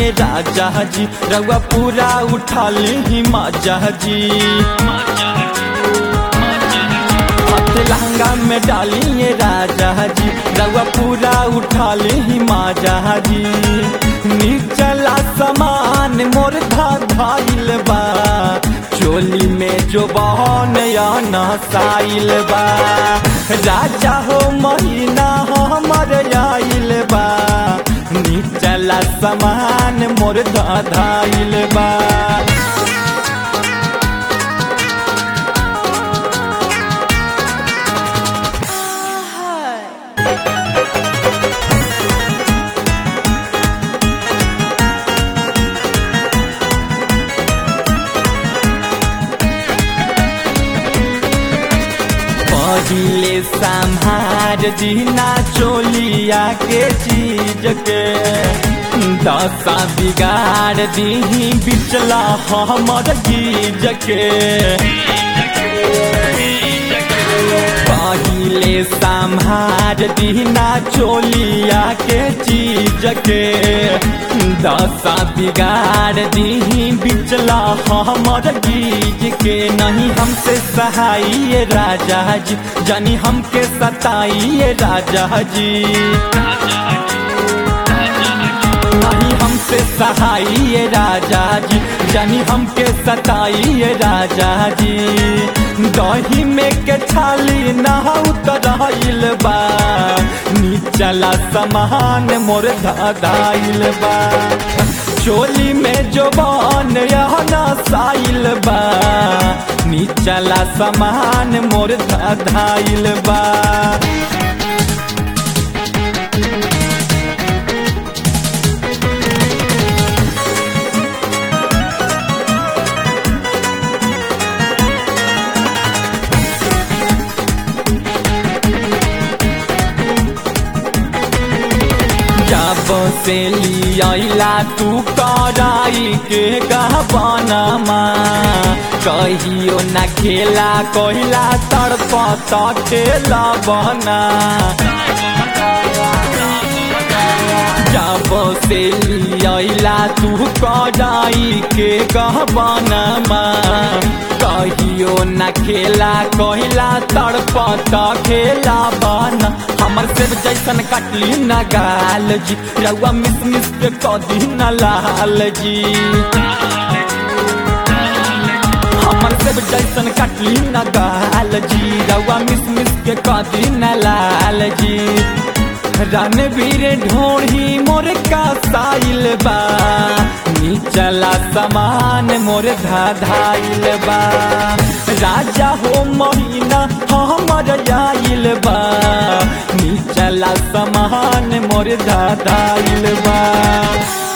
ये राजा जी रउआ पूरा उठा ली माजा जी हाथ लहंगा में डाली ये राजा जी रउआ पूरा उठा ली माजा जी निचला समान मोर धा धाइल बा चोली में जो बहन या नसाइल बा राजा हो महीना हमर आइल बा निचला समान मोर धाइल बा पहिले संहार दीना चोलिया के चीज के दशा बिगाड़ दी बिचला हमर गीज के पहिले संहार दीना चोलिया के चीज के दशा बिगाड़ दी बिचला हमर गीज के नहीं हमसे सहाय राजा जी जानी हमके सताइए राजा जी नहीं हमसे सहाय राजा जी जानी हमके सताइए राजा जी दही में के छाली ना उतराइल बा नीचला समान मोर धाइल बा चोली में जो बन यहना साइल बा नीचला समान मोर धाइल बा जब से लियाला तू कराई के गहबनमा कहियो न खेला कहिला तड़प तटेला बना जब से लियाला तू कराई के गहबनमा कहियो न खेला कहिला तड़प खेला बना हमर सेब जैसन कटली न गाल जी रउआ मिस मिस के कदी न लाल जी हमर सेब जैसन कटली न गाल जी रउआ मिस मिस के कदी न लाल जी रणवीर ढोढ़ी मोर का साइल बा नीचला समान मोर धाधाइल बा राजा हो महीना हमर जाइल बा नीचला समान मोर धाधाइल बा